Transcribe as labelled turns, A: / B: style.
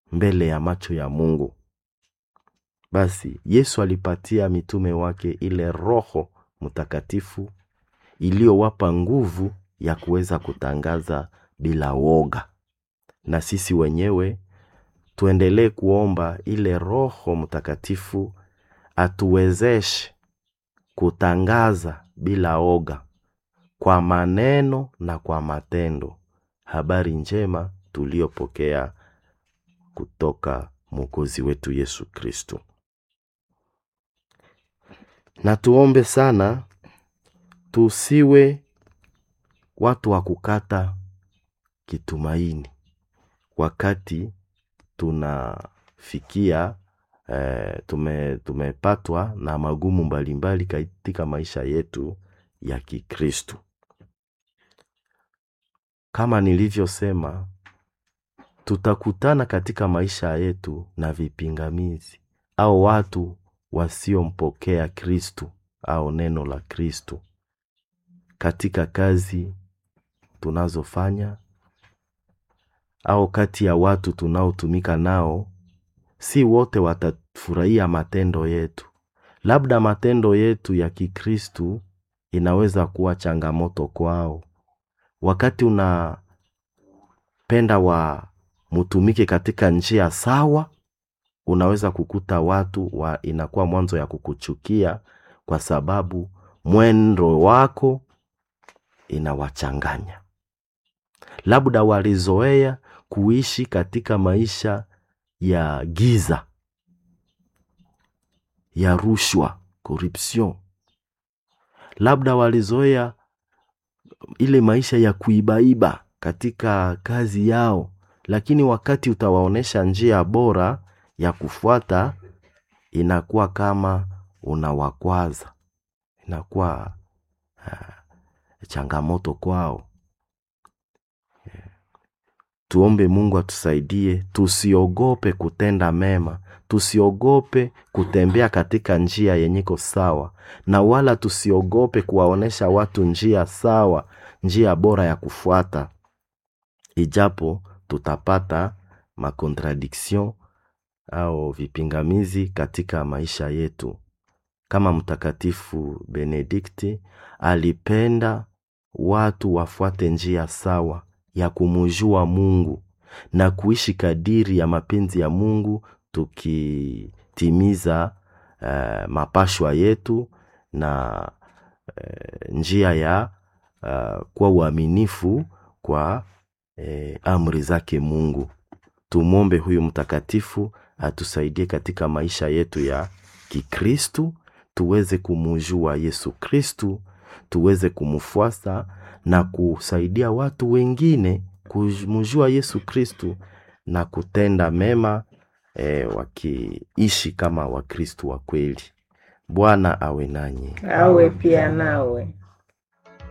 A: mbele ya macho ya Mungu. Basi Yesu alipatia mitume wake ile Roho Mtakatifu iliyowapa nguvu ya kuweza kutangaza bila woga, na sisi wenyewe tuendelee kuomba ile Roho Mtakatifu atuwezeshe kutangaza bila oga kwa maneno na kwa matendo habari njema tuliyopokea kutoka Mwokozi wetu Yesu Kristo. Na tuombe sana tusiwe watu wa kukata kitumaini wakati tunafikia eh, tume, tumepatwa na magumu mbalimbali katika maisha yetu ya Kikristo. Kama nilivyosema, tutakutana katika maisha yetu na vipingamizi au watu wasiompokea Kristo au neno la Kristo katika kazi tunazofanya au kati ya watu tunaotumika nao. Si wote watafurahia matendo yetu. Labda matendo yetu ya Kikristu inaweza kuwa changamoto kwao. Wakati unapenda wa mutumike katika njia sawa, unaweza kukuta watu wa inakuwa mwanzo ya kukuchukia kwa sababu mwendo wako inawachanganya. Labda walizoea kuishi katika maisha ya giza, ya rushwa, corruption. Labda walizoea ile maisha ya kuibaiba katika kazi yao, lakini wakati utawaonesha njia bora ya kufuata, inakuwa kama unawakwaza, inakuwa uh, changamoto kwao. Tuombe Mungu atusaidie, tusiogope kutenda mema, tusiogope kutembea katika njia yenyeko sawa, na wala tusiogope kuwaonesha watu njia sawa, njia bora ya kufuata, ijapo tutapata makontradiction au vipingamizi katika maisha yetu. Kama Mtakatifu Benedikti alipenda watu wafuate njia sawa ya kumujua Mungu na kuishi kadiri ya mapenzi ya Mungu tukitimiza uh, mapashwa yetu na uh, njia ya uh, kuwa uaminifu kwa uh, amri zake Mungu. Tumwombe huyu mtakatifu atusaidie katika maisha yetu ya Kikristu, tuweze kumujua Yesu Kristu, tuweze kumfuasa na kusaidia watu wengine kumjua Yesu Kristu na kutenda mema e, wakiishi kama Wakristu wa kweli. Bwana awe nanyi.
B: awe pia nawe.